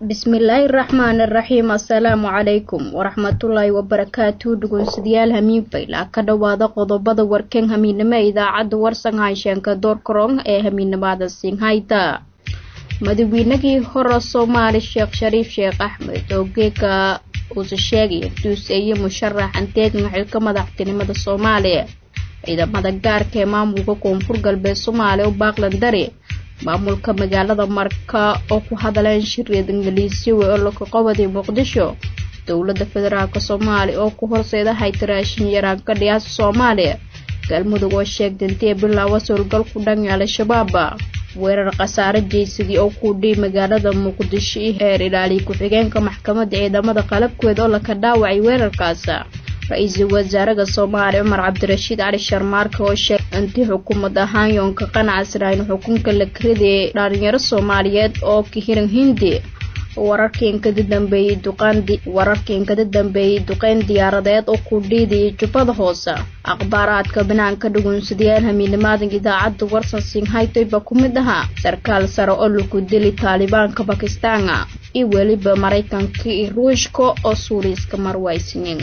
bismillaahi raxmaani raxiim assalaamu calaykum waraxmatullaahi wabarakaatu dhugunsidayaal hamiinfayla ka dhowaada qodobada warkan hamiinimo ee idaacadda warsan haysheanka doorkarong ee hamiinimada singhayta madaweynagii hore soomaali sheekh shariif sheekh axmed oo geeka uuse sheegaya duuseeye musharax anteegan xilka madaxtinimada soomaaliya ciidamada gaarka ee maamulka koonfur galbeed soomaaliya oo baaqlandari maamulka magaalada marka oo ku hadaleen shiriyad ingiliisyo wey oo laka qabaday muqdisho dowladda federaalk soomaaliya oo ku horseedahay taraashin yaraanka dhiyaasa soomaaliya galmudug oo sheegdantee bilaawa sowlgal ku dhan al-shabaab weerar khasaare jeysadii oo ku dhiy magaalada muqdisho iyo heer ilaaliya ku-xigeenka maxkamadda ciidamada qalabkeeda oo laka dhaawacay weerarkaas ra-iisul wasaaraha soomaaliya cumar cabdirashiid cali sharmaarka oo sheegay intii xukuumad ahaan yoonka qanacasnayn xukunka la karidayay dhalinyaro soomaaliyeed oo ka hiran hindi wararkiinkada dambeeyey duqwararkiinkada dambeeyey duqeyn diyaaradeed oo ku dhiidayay jubbada hoose akhbaaraadka banaanka dhugunsadayaal hamiinimaadan idaacadda warsan singhaytoyba ku mid ahaa sarkaal sare oo lagu dili taalibaanka bakistaan iyo weliba maraykanka iyo ruushka oo suuriiska marwaysnin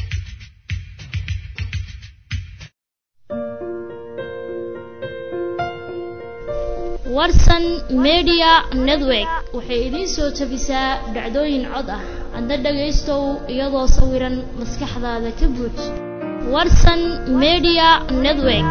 warsan media network waxay idiin soo tabisaa dhacdooyin cod ah adna dhagaystow iyadoo sawiran maskaxdaada ka buuj warsan media network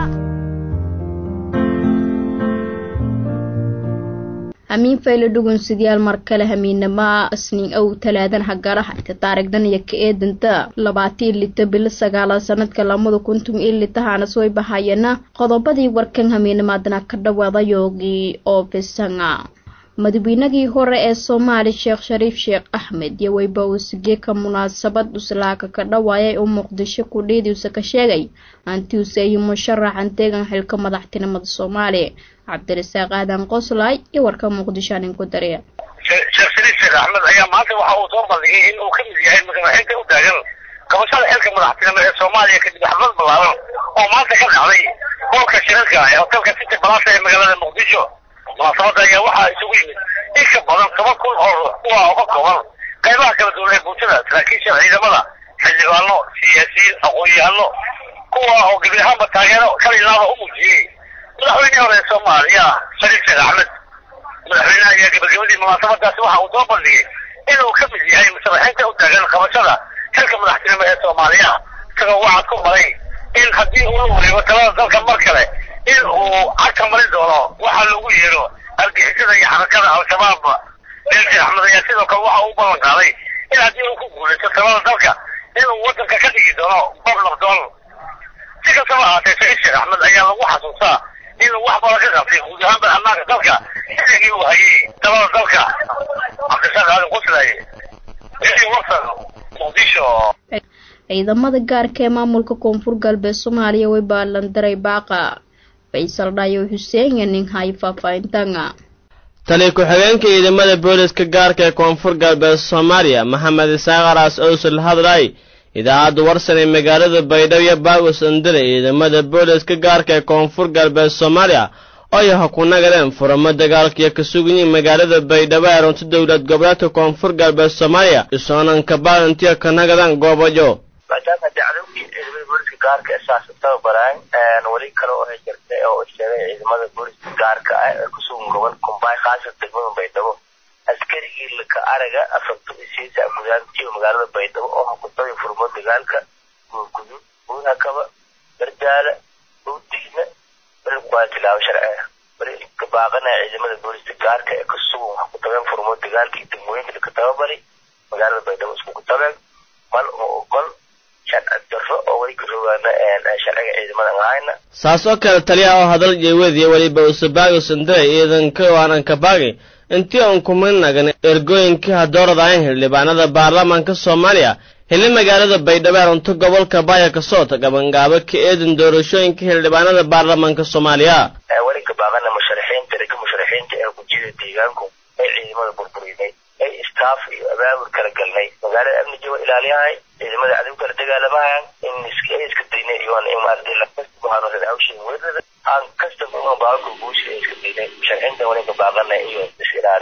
hamiin fayle dhugunsidayaal mar kale hamiinama isniin ow talaadan hagaraha inta taarigdan iyo ka eedanta labaatii lita bilo sagaala sanadka lamada kuntum iyo litahana soo bahayana qodobadii warkan hamiinamaadana ka dhawaada yoogii oo bisanga madaweynagii hore ee soomaali sheekh shariif sheekh axmed iyo weyba uusgeeka munaasabad uslaaka ka dhawaayay oo muqdisho ku dhiidiusa ka sheegay antiuse iyo musharax anteegan xilka madaxtinimada soomaaliya cabdirasaaq aadan qoslay iyo warka muqdisho anin ku dariya sheekh shariif sheekh axmed ayaa maanta waxa uu soo bandhigay in uu ka mid yahay madaxweynta u taagan qabashada xilka madaxtinimo ee soomaaliya kadib xaflad ballaaran oo maanta ka dhacday hoolka shirarka ee hotelka city balasa ee magaalada muqdisho munaasabada ayaa waxaa isugu yimid in ka badan toban kun oo ruux kuwa oo ka kooban qaybaha kala duwan ee bulshada saraakiisha ciidamada xildhibaano siyaasiyiin aqoon-yahano kuwa oo gebi ahaanba taageero kalilaada u muujiyey madaxweynihii hore ee soomaaliya shariif sheekh axmed madaxweynaha ayaa gabagabadii munaasabadaasi waxa uu soo bandhigay inuu ka mid yahay musharaxiinta u taagan qabashada xilka madaxtinimo ee soomaaliya isagoo waxaad ku maray in haddii uu la wareego talada dalka mar kale in uu cagka marin doono waxa lagu yeero argixisada iyo xarakada al-shabaab sheekh sheekh axmed ayaa sidoo kale waxa uu ballan qaaday in haddii uu ku guulaysto talada dalka inuu waddanka ka dhigi doono bob nabdoon si kastaba ahaatee shariif sheekh axmed ayaa lagu xasuustaa inuu wax badan ka qabtay guud ahaanba ammaanka dalka xilligii uu hayay talada dalka cabdishaaq aadan quslaaye radio warsan muqdisho ciidamada gaarka ee maamulka koonfur galbeed soomaaliya way baalandaray baaqa faysal dhayo xuseen iyo nin hay faahfaahintanga tali ku-xigeenka ciidamada booliska gaarka ee koonfur galbeed soomaaliya maxamed isaaqaraas owsal hadlay idaacadda warsan ee magaalada baydhabo iyo baagos andare ciidamada booliska gaarka ee koonfur galbeed soomaaliya oo yaha ku nagadeen furamo dagaalkiyo ka suganyiin magaalada baydhabo ee runta dowlad goboleedka koonfur galbeed soomaaliya isoonan kabaalantiyo ka nagadaan goobajo maadaama dacdowkii ciidamada booliska gaarka ee saas tababaraan weli kale oo jirta oo sheegay ciidamada booliska gaarka ah ee kusugan gobol kumbay khaasatan degmada baydhabo askarigii laka araga afarto isiisa gudaantiyo magaalada baydhabo oo hakuntadii furmo dagaalka guurgudud buunhakaba bardaala bowdiina waa tilaabo sharci ah bari ka baaqanaya ciidamada booliska gaarka ee kasugan waxa ku tageen furmo dagaalkii degmooyinka laka tababari magaalada baydhabo isku ku tageen mal uma ogol sharci darro oo way ka rogaana sharciga ciidamadan ahayna saas oo kale taliyaha oo hadal jeewadiya weliba usabaago sandare ciidanka waanan kabaagi intii uun kuma nagan ergooyinkii hadooradayn xildhibaanada baarlamaanka soomaaliya xilli magaalada baydhabo ee runto gobolka baaya kasoo tagabangaabo ka eedan doorashooyinka xildhibaanada baarlamaanka soomaaliya weli ka baaqana musharaxiinta ragga musharaxiinta ee gujiyada deegaanku ee ciidamada burburinay ee istaaf iyo abaabul kala galnay magaalada amniga waa ilaaliyahay ciidamada cadow kala dagaalamahan in iska iska daynay iyoon in maaragtay lakasbuhaanooda hawshin weerada aan kasta muhiim baalka guusha iska daynay musharaxiinta wali ka baaqana iyo is ilaaliyaan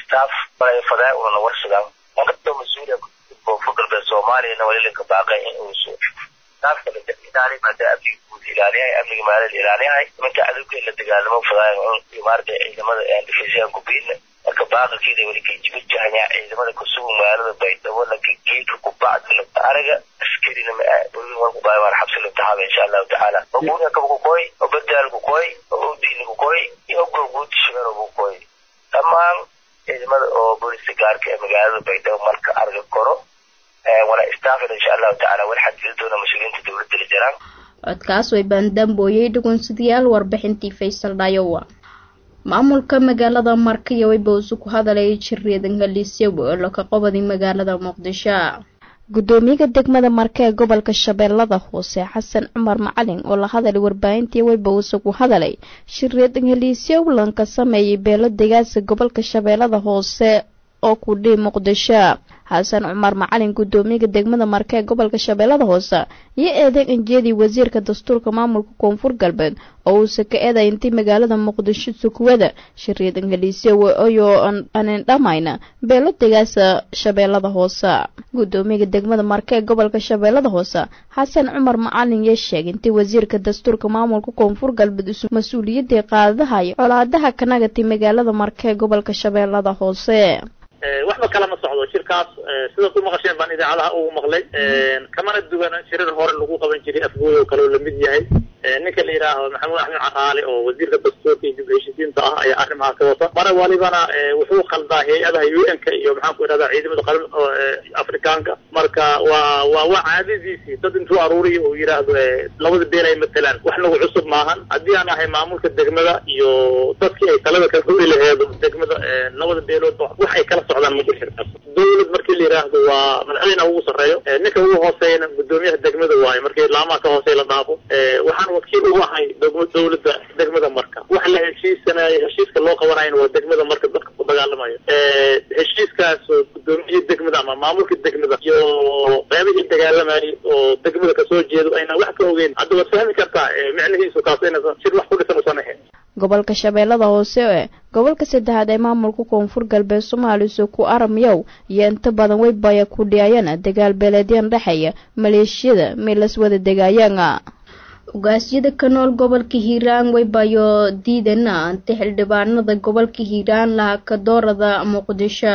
staff walay fadaa una warsadaan markastoo mas-uuliya koonfur galbeed soomaaliyana walilinka baaqay in uu staafka la ilaaliy maada amniga guud ilaaliyahay amniga maalada ilaaliyahay nimanka cadowga la dagaalamo fadaayan in maarata ciidamada difisyaha gubiina marka baaqalkeeda weli ka jibajahanyaa ciidamada kusugu magaalada baydhabo laka geedka kubacdi lata araga askarina walkubaayaan xabsi latahaaba insha allahu tacaala oguuna kabkukoy oo badaal kukoy oo odiini kukoy iyo ogoguud shibero kukoy dhammaan ciidamada oo booliska gaarka ee magaalada baydhabo marka arga koro wana staafin insha allahu tacaala wal xadgeli doona mas-uuliyiinta dowladda la jiraan codkaas way baandambooyey dhugunsidayaal warbixintii faysal dhayowa maamulka magaalada markiyo wayba usu ku hadalay jireedan haliisyo weelo ka qobadi magaalada muqdisho gudoomiyaha degmada marke ee gobolka shabeellada hoose xasan cumar macalin oo la hadalay warbaahintii wayba uuse ku hadalay shireedan haliisyo lanka sameeyay beelo degaasa gobolka shabeellada hoose oo ku dhii muqdisho xasan cumar macalin gudoomiyaha degmada marke ee gobolka shabeellada hoose iyo eedeyn anjeedii wasiirka dastuurka maamulka koonfur galbeed oo uuse ka eeday intii magaalada muqdisho sukuwada shariid ingaliisyo waoyo anin dhamayna beelo degaasa shabeellada hoose gudoomiyaha degmada marke ee gobolka shabeellada hoose xasan cumar macalin yee sheegay intii wasiirka dastuurka maamulka koonfur galbeed isu mas-uuliyadii qaadadahay colaadaha kanagati magaalada marke ee gobolka shabeellada hoose waxba kalama socdo shirkaas sidaad u maqasheen baan idaacadaha ugu maqlay kamana duwana shirar hore lagu qaban jiray afgooy oo kale oo lamid yahay ninka la yidhaaho maxamuud axmed caraale oo wasiirka dastuurka iyo dib heshiisiinta ah ayaa arrimaha ka wata mara walibana wuxuu khaldaa hay-adaha u n ka iyo maxaan ku idhahdaa ciidamada qaran afrikaanka marka waa waa waa caadadiisii dad intuu aruuriyo uu yidhaahdo labada beel ay matalaan wax nagu cusub maahan haddii aan ahay maamulka degmada iyo dadkii ay talada ka hori laheedo degmada labada beelood wax ay kala socdaan ma jiro shirkaas dawlad markii la yidhaahdo waa madaxweynaha ugu sarreeyo ninka ugu hooseeyana gudoomiyaha degmada waayo markii laamaha ka hooseeya la dhaafo waxaan wakiil ugu ahay dawladda degmada marka wax la heshiisanayo heshiiska loo qabanayana waa degmada marka dadka ku dagaalamayo heshiiskaas oo gudoomiyihii degmada ama maamulka degmada iyo qeybihii dagaalamayay oo degmada kasoo jeedo ayna wax ka ogeyn hadda waad fahmi kartaa micnihiisu kaas inaysan shir wax ku dhisan usan ahayn gobolka shabeellada hoose ee gobolka saddexaad ee maamulka koonfur galbeed soomaaliya ku aramyow iyo inta badan weybaya ku dhiyayana dagaal beeleedyan dhexeeya maleeshiyada meelas wada degaayana ugaasyada ka nool gobolka hiiraan weybayo diidana inta xildhibaanada gobolka hiiraan laha ka doorada muqdisho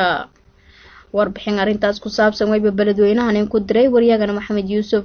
warbixin arrintaas ku saabsan weyba beledweynahan in ku diray waryagana maxamed yuusuf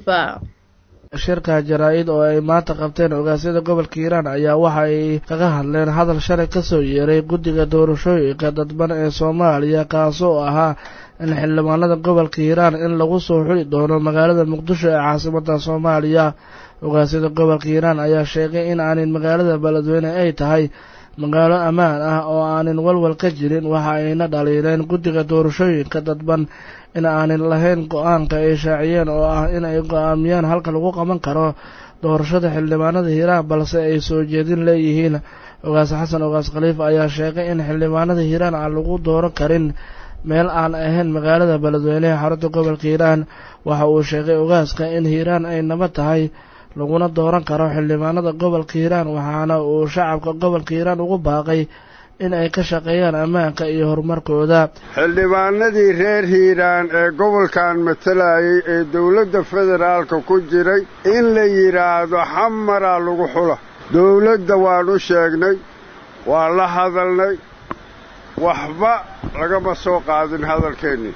shirka jaraa-id oo ay maanta qabteen ogaasyada gobolka hiiraan ayaa waxa ay kaga hadleen hadal shalay kasoo yeeray guddiga doorashooyinka dadban ee soomaaliya kaasoo ahaa in xildhibaanada gobolka hiiraan in lagu soo xuli doono magaalada muqdisho ee caasimada soomaaliya ogaasyada gobolka hiiraan ayaa sheegay in aanin magaalada beledweyne ay tahay magaalo ammaan ah oo aanin walwal ka jirin waxa ayna dhaliileen guddiga doorashooyinka dadban in aanin lahayn go-aanka ay shaaciyeen oo ah in ay go-aamiyaan halka lagu qaban karo doorashada xildhibaanada hiiraan balse ay soo jeedin leeyihiin ogaas xasan ogaas khaliif ayaa sheegay in xildhibaanada hiiraan aan lagu dooran karin meel aan ahayn magaalada beledweynehe xarunta gobolka hiiraan waxa uu sheegay ogaaska in hiiraan ay nabad tahay laguna dooran karo xildhibaanada gobolka hiiraan waxaana uu shacabka gobolka hiiraan ugu baaqay in ay ka shaqeeyaan ammaanka iyo horumarkooda xildhibaanadii reer hiiraan ee gobolkan matalayay ee dowladda federaalka ku jiray in la yidhaahdo xamaraa lagu xula dowladda waan u sheegnay waa la hadalnay waxba lagama soo qaadin hadalkeennii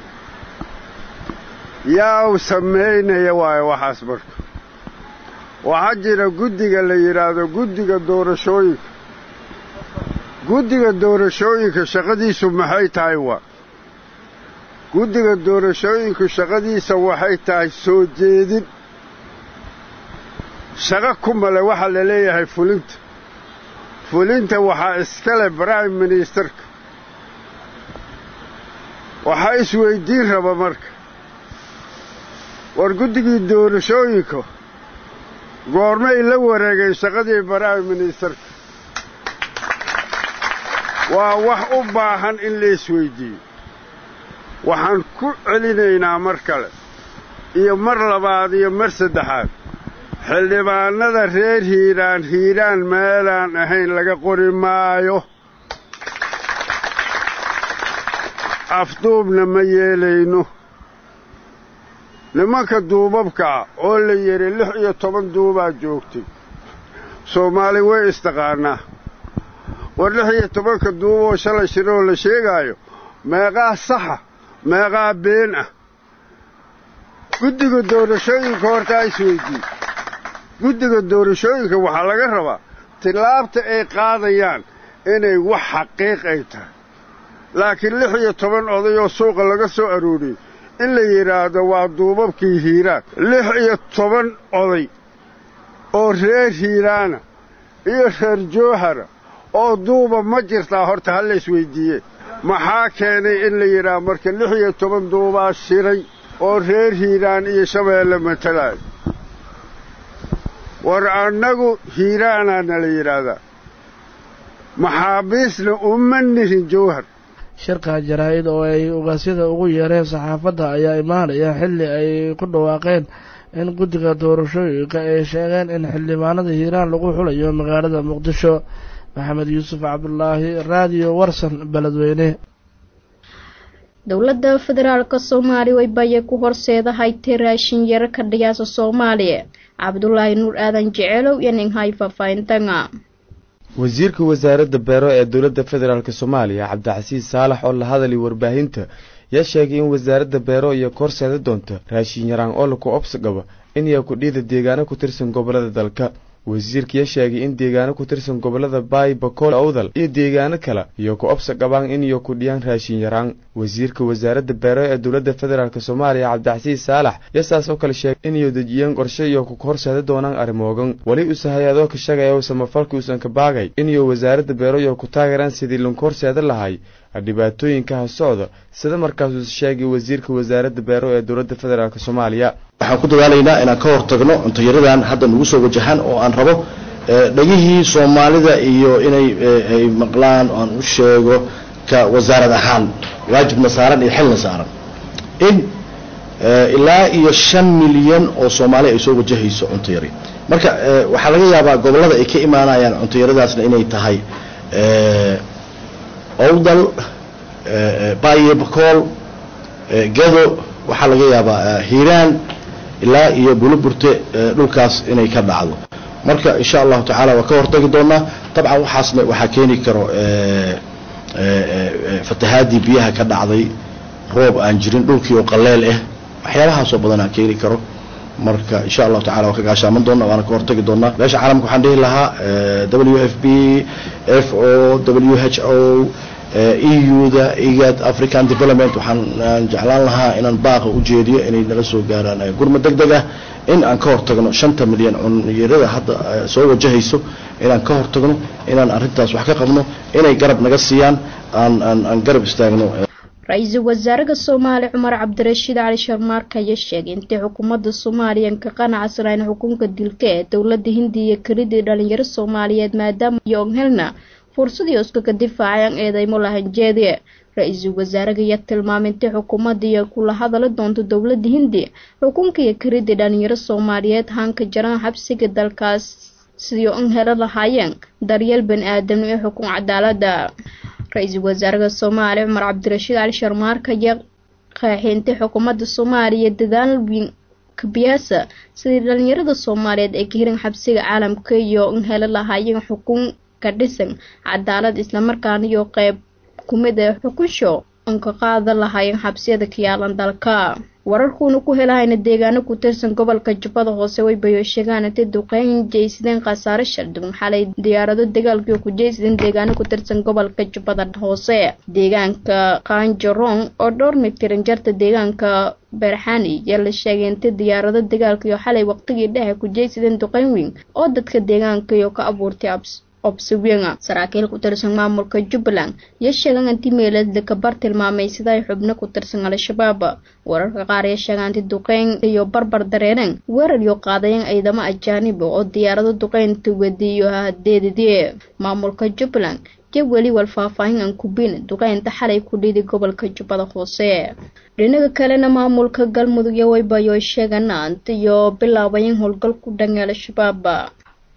yaa u samaynaya waayo waxaas marka waxaa jira guddiga la yidhaahdo guddiga doorashooyinka guddiga doorashooyinka shaqadiisu maxay tahay waa guddiga doorashooyinku shaqadiisa waxay tahay soo jeedin shaqo ku male waxaa la leeyahay fulinta fulinta waxaa iskale prime ministerka waxaa isweyddiin raba marka war guddigii doorashooyinka goormay la wareegeen shaqadii prime ministerka waa wax u baahan in la isweyddiiyo waxaan ku celinaynaa mar kale iyo mar labaad iyo mar saddexaad xildhibaannada reer hiiraan hiiraan meelaan ahayn laga qori maayo afduubna ma yeelayno nimanka duubabkaa oo la yidhi lix iyo toban duubaa joogtay soomaali way istaqaanaa war lix iyo tobanka duuboo shalay shiroo la sheegaayo meeqaa saxa meeqaa been ah guddiga doorashooyinka hortaa isweydii guddiga doorashooyinka waxaa laga rabaa tillaabta ay qaadayaan inay wax xaqiiq ay tahay laakiin lix iyo toban oday oo suuqa laga soo arooriyey in la yidhaahdo waa duubabkii hiiraan lix iyo toban oday oo reer hiiraana iyo reer joohara oo duuba ma jirtaa horta ha la isweyddiiye maxaa keenay in la yidhaah marka lix iyo toban duubaa shiray oo reer hiiraan iyo shabeelle matalaayo war annagu hiiraanaana la yidhaahdaa maxaabiisna uma nihin jawhar shirka jaraa-id oo ay ugaasyada ugu yeereen saxaafadda ayaa imaanaya xilli ay ku dhawaaqeen in guddiga doorashooyinka ay sheegeen in xildhibaanada hiiraan lagu xulayo magaalada muqdisho maxamed yuusuf cabdulaahi raadiyo warsan beledweyne dowladda federaalka soomaaliya waybaye ku horseedahay ti raashin yaro ka dhigaasa soomaaliya cabdulaahi nuur aadan jeceelow iyo ninghay faahfaahintanga wasiirka wasaaradda beero ee dowladda federaalk soomaaliya cabdicasiis saalax oo la hadalay warbaahinta yaa sheegay in wasaaradda beero iyo korseeda doonta raashin yaraan oo laku obsi qaba inay kudhiida deegaano ku tirsan gobolada dalka wasiirkaya sheegay in deegaano ku tirsan gobolada baay bakool owdal iyo deegaano kale iyo ku obsa qabaan iniyo kudhiyaan raashin yaraan wasiirka wasaaradda beero ee dowladda federaalk soomaaliya cabdicasiis saalax yaa saas oo kale sheegay inayo dejiyeen qorshe iyo ku horseeda doonaan arrimoogan weli use hay-adoo ka shagaya samafalka uusan ka baagay inayo wasaaradda beero iyo ku taageeraan sidii lanku horseeda lahay dhibaatooyinka ha socda sida markaasuu sheegay wasiirka wasaaradda beero ee dowladda federaalk soomaaliya waxaan ku dadaalaynaa inaan ka hortagno cuntayaradan hadda nagu soo wajahaan oo aan rabo dhegihii soomaalida iyo inay ay maqlaan oo aan u sheego ka wasaarad ahaan waajibna saaran iyo xilna saaran in ilaa iyo shan milyan oo soomaali ay soo wajahayso cuntayari marka waxaa laga yaabaa gobollada ay ka imaanayaan cuntayaradaasna inay tahay owdal baye bakool gado waxaa laga yaabaa hiiraan ilaa iyo buluburte dhulkaas inay ka dhacdo marka insha allahu tacaala waa ka hortagi doonaa dabcan waxaasna waxaa keeni karo fatahaadii biyaha ka dhacday roob aan jirin dhulkii oo qaleel ah waxyaabahaasoo badanaa keeni karo marka insha allahu tacala waa ka gaashaaman doona waana ka hortagi doonaa meesha caalamka waxaan dhihi lahaa w f b f o w h o eu-da igad african development waxaan jeclaan lahaa inaan baaqa u jeediyo inay nala soo gaaraan gurma deg deg ah in aan ka hortagno shanta milyan cunyarada hadda soo wajahayso inaan ka hortagno inaan arrintaas wax ka qabno inay garab naga siiyaan aan aan aan garab istaagno ra-iisul wasaaraha soomaaliya cumar cabdirashiid cali sharmaarka ayaa sheegay intay xukuumadda soomaaliya ka qanacsanayn xukunka dilka ee dowladda hindiya kelidii dhalinyaro soomaaliyeed maadaama yoonghelna fursadii iskaga difaaceen eedeymo lahanjeediye ra-iisul wasaaraha ayaa tilmaamay intay xukuumadda iyo kula hadali doonto dowladda hindiya xukunka iyo kelidii dhalinyaro soomaaliyeed hanka jaraan xabsiga dalkaas sidii un helo lahaayeen daryeel bani aadamno ee xukun cadaalada ra-iisul wasaaraha soomaaliya cumar cabdirashiid cali sharmaarka ayaa qaaxeentay xukuumadda soomaaliya dadaal weyn kabiyaasa sidii dhalinyarada soomaaliyeed ay ka hirin xabsiga caalamka iyo in helo lahaayeen xukun ka dhisan cadaalad islamarkaana iyo qeyb kumid ee xukunsho un ka qaada lahaayeen xabsiyada ka yaalan dalka wararkuuna ku helahayna deegaano ku tirsan gobolka jubbada hoose way bayo sheegaan intay duqeyn jeysadeen khasaare shardun xalay diyaarado dagaalkii ku jeysadeen deegaano ku tirsan gobolka jubbada hoose deegaanka qaanjarong oo dhowr mitiran jarta deegaanka beerxani yaa la sheegay intay diyaarado dagaalkiiyo xalay waqtigii dhexe ku jeysadeen duqeyn weyn oo dadka deegaankiyo ka abuurtay abs obsiwenga saraakiil ku tirsan maamulka jubbaland iyo sheegan intii meeladla kabar tilmaamay sida ay xubno ku tirsan al-shabaab wararka qaar ee sheegaanti duqeyn iyo barbar dareereen weerar iyo qaadayeen ciidamo ajaaniba oo diyaarado duqeynta wadiyo hadeedidie maamulka jubbaland iyo weli wal faahfaahin aan kubin duqeynta xalay ku dhiiday gobolka jubbada hoose dhinaga kalena maamulka galmudug iyo waybayo sheeganaant iyo bilaabayeen howlgal ku dhan al-shabaab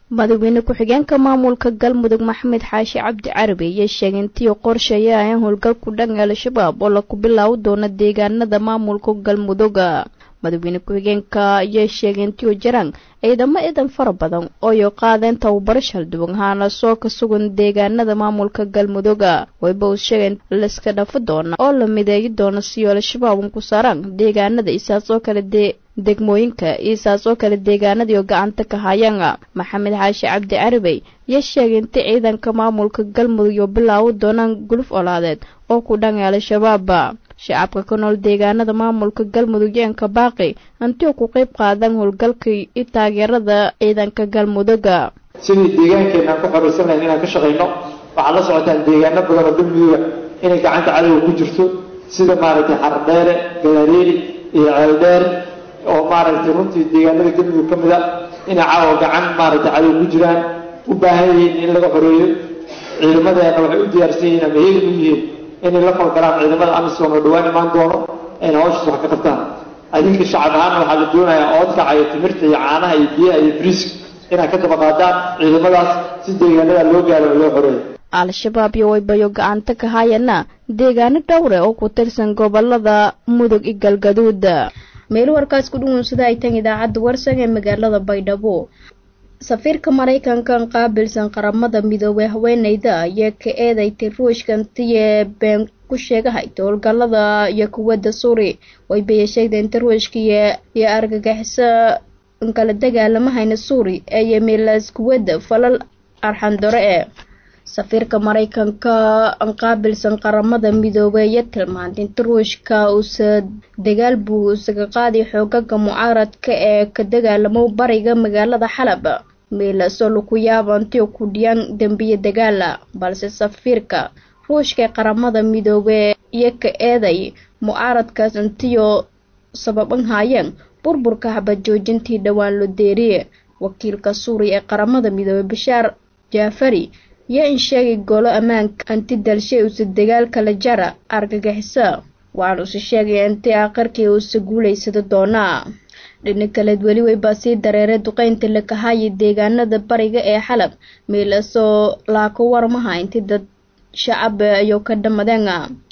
madaxweyne ku-xigeenka maamulka galmudug maxamed xaashi cabdi carabi iyo sheegay intii qorsheeyaan howlgalku dhan al-shabaab oo laku bilaabi doono deegaanada maamulka galmuduga madaxweyne ku-xigeenka ayaa sheegay intii jaraan ciidamo idan fara badan ooyo qaadeen tababaro shalduwan haana soo ka sugan deegaanada maamulka galmuduga wayba uu sheegay laiska dhafa doona oo la mideeyi doono siyo al-shabaab un ku saaraan deegaanada isaas oo kale dee degmooyinka isaas oo kale deegaanadii oo gacanta ka hayaan maxamed xaashi cabdi carabey iyo sheegay inta ciidanka maamulka galmudug iyo bilaabi doonaan guluf olaadeed oo ku dhan al-shabaab shacabka ka nool deegaanada maamulka galmudug yeenka baaqi hantii ku qayb qaadan howlgalkii i taageerada ciidanka galmuduga sidii deegaankeenaan ku xoraysan lahayn inaan ka shaqayno waxaad la socotaan deegaano badan oo galmuduga inay gacanta cadowga ku jirto sida maaragtay xardheere galaareeri iyo ceeldheer oo maaragtay runtii deegaanada galmudug ka mid a inay caawa gacan maaragtay cadow ku jiraan u baahan yihiin in laga xoreeyo ciidamadeena waxay u diyaarsan yihiin ama heegi u yihiin inay la falgalaan ciidamada amisom oo dhawaan imaan doono ayna hawshaas wax ka qabtaan adinka shacab ahaana waxaa la doonayaa oodkaca iyo timirta iyo caanaha iyo biyaha iyo briiska inaad ka daba qaadaan ciidamadaas si deegaanada loo gaaro oo loo xoreeyo al-shabaab iyo waybayo gacanta ka hayana deegaano dhowre oo ku tirsan gobolada mudug iyo galgaduud meel warkaas ku dhuwansada ay tan idaacadda warsan ee magaalada baydhabo safiirka maraykankan qaabilsan qaramada midoobey haweeneyda ayaa ka eedaytay ruushkantiye been ku sheegahayta howlgalada iyo kuwadda suuri waybaya sheegda inta ruushka iyo argagixiso kala dagaalamahayna suuri ee yemilas kuwadda falal arxandore ee safiirka maraykanka qaabilsan qaramada midoobey iyo tilmaantay inta ruushka uusa dagaal buu isaga qaaday xoogaga mucaaradka ee ka dagaalamo bariga magaalada xalab meelasoo laku yaabo intii ku dhiyaan dembiye dagaala balse safiirka ruushka ee qaramada midoobe iyo ka eeday mucaaradkaas intiyo sababan haayeen burburka xabad joojintii dhowaan lo deeriye wakiilka suuriya ee qaramada midoobe bashaar jaafari iyo in sheegay golo ammaanka anti dalshay uuse dagaal kala jara argagixisa waxaan uuse sheegay intii aakhirkii uuse guulaysada doonaa dhinac kaleed weli weybaa sii dareeray duqeynta lakahayi deegaanada bariga ee xalab meelasoo laako warmaha intii dad shacab ayuu ka dhamadeen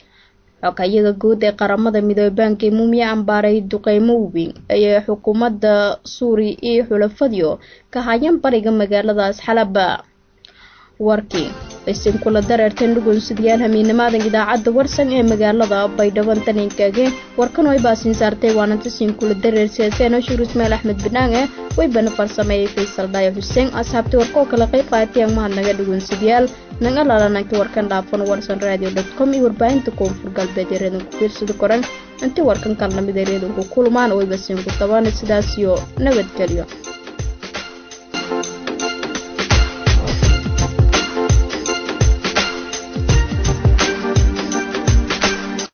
xogayaga guud ee qaramada midoobe baanki muumiya ambaaray duqeymo weyn ayay xukuumadda suuriya iyo xulafadiyo ka hayeen bariga magaaladaas xalab warkii isin kula dareerteen dhugunsidayaal hamiinamaadan idaacadda warsan ee magaalada baydhaban taninkage warkan way baasiin saartay waananta siin kula dareer siyaaseen shuur ismail axmed banaange waybana farsameeyey faysal dhaayo xuseen asxaabtii warkoo kala qayb qaatiyaan mahadnaga dhugunsidayaal naga laalananka warkan dhaafan warsan radio dot com iyo warbaahinta koonfur galbeed ee reedanku fiirsada koran intii warkan kalnamid ee reedanku kulmaan wayba siin ku tabaan sidaas iyo nabadgelyo